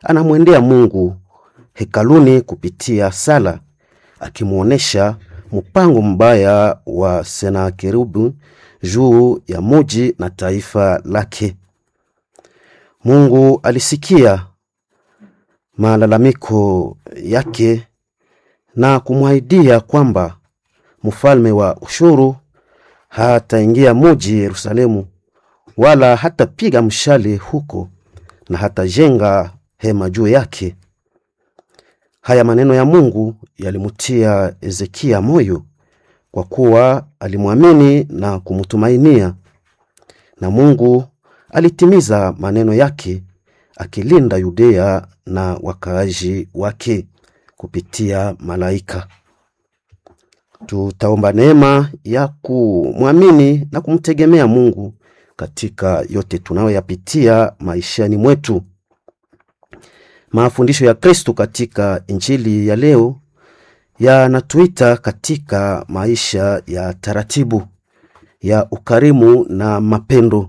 anamwendea Mungu hekaluni kupitia sala, akimwonyesha mpango mbaya wa Senakeribu juu ya muji na taifa lake. Mungu alisikia malalamiko yake na kumwahidia kwamba mfalme wa ushuru hataingia muji Yerusalemu, wala hatapiga mshale huko na hatajenga hema juu yake. Haya maneno ya Mungu yalimutia Ezekia moyo, kwa kuwa alimwamini na kumtumainia, na Mungu alitimiza maneno yake, akilinda Yudea na wakaaji wake kupitia malaika. Tutaomba neema ya kumwamini na kumtegemea Mungu katika yote tunayoyapitia maishani mwetu. Mafundisho ya Kristo katika Injili ya leo yanatuita katika maisha ya taratibu ya ukarimu na mapendo.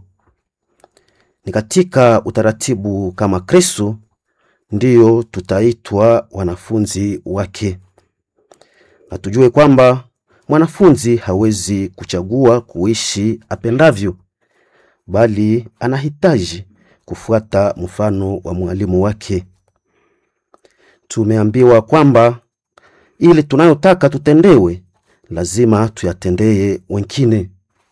Ni katika utaratibu kama Kristo ndiyo tutaitwa wanafunzi wake, na tujue kwamba mwanafunzi hawezi kuchagua kuishi apendavyo, bali anahitaji kufuata mfano wa mwalimu wake. Tumeambiwa kwamba ili tunayotaka tutendewe, lazima tuyatendee wengine.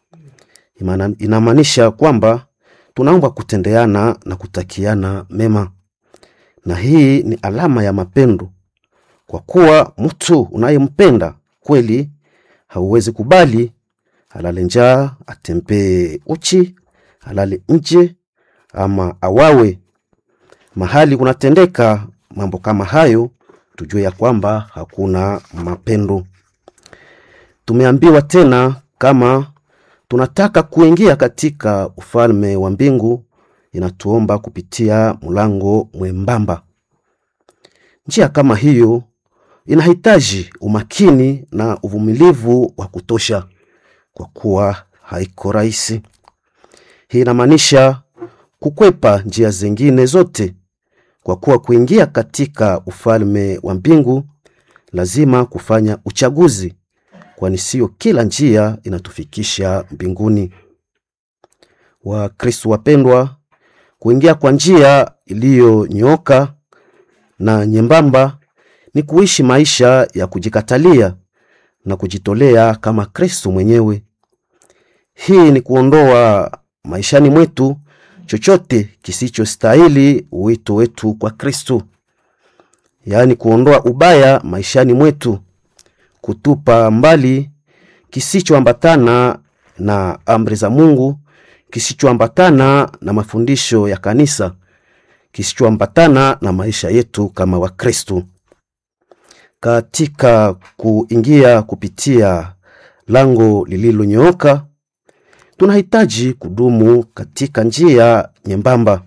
Inamaanisha kwamba tunaomba kutendeana na kutakiana mema, na hii ni alama ya mapendo, kwa kuwa mtu unayempenda kweli hauwezi kubali alale njaa, atembee uchi, alale nje ama awawe. Mahali kunatendeka mambo kama hayo, tujue ya kwamba hakuna mapendo. Tumeambiwa tena kama tunataka kuingia katika ufalme wa mbingu, inatuomba kupitia mlango mwembamba. Njia kama hiyo inahitaji umakini na uvumilivu wa kutosha, kwa kuwa haiko rahisi. Hii inamaanisha kukwepa njia zingine zote, kwa kuwa kuingia katika ufalme wa mbingu lazima kufanya uchaguzi, kwani sio kila njia inatufikisha mbinguni. Wakristo wapendwa, kuingia kwa njia iliyonyooka na nyembamba ni kuishi maisha ya kujikatalia na kujitolea kama Kristo mwenyewe. Hii ni kuondoa maishani mwetu chochote kisichostahili wito wetu kwa Kristo, yaani kuondoa ubaya maishani mwetu, kutupa mbali kisichoambatana na amri za Mungu, kisichoambatana na mafundisho ya kanisa, kisichoambatana na maisha yetu kama Wakristo. Katika kuingia kupitia lango lililonyooka, tunahitaji kudumu katika njia nyembamba.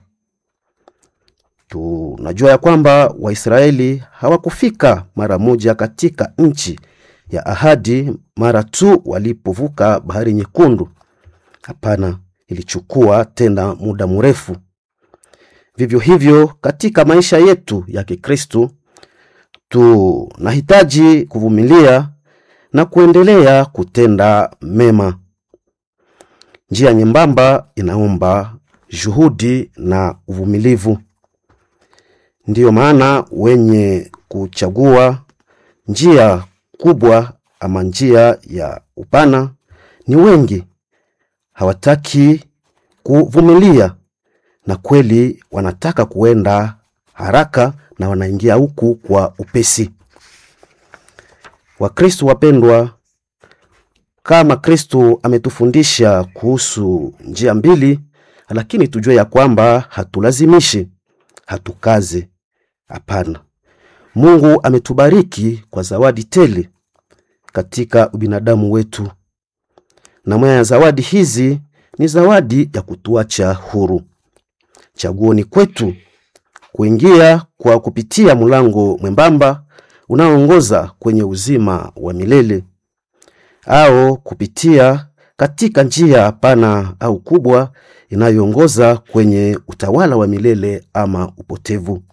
Tunajua ya kwamba Waisraeli hawakufika mara moja katika nchi ya ahadi mara tu walipovuka bahari nyekundu. Hapana, ilichukua tena muda mrefu. Vivyo hivyo katika maisha yetu ya Kikristo tunahitaji kuvumilia na kuendelea kutenda mema. Njia nyembamba inaomba juhudi na uvumilivu. Ndiyo maana wenye kuchagua njia kubwa ama njia ya upana ni wengi, hawataki kuvumilia, na kweli wanataka kuenda haraka na wanaingia huku kwa upesi. Wakristo wapendwa, kama Kristo ametufundisha kuhusu njia mbili, lakini tujue ya kwamba hatulazimishi, hatukaze. Hapana, Mungu ametubariki kwa zawadi tele katika ubinadamu wetu, na moja ya zawadi hizi ni zawadi ya kutuacha huru. Chaguo ni kwetu kuingia kwa kupitia mlango mwembamba unaoongoza kwenye uzima wa milele au kupitia katika njia pana au kubwa inayoongoza kwenye utawala wa milele ama upotevu.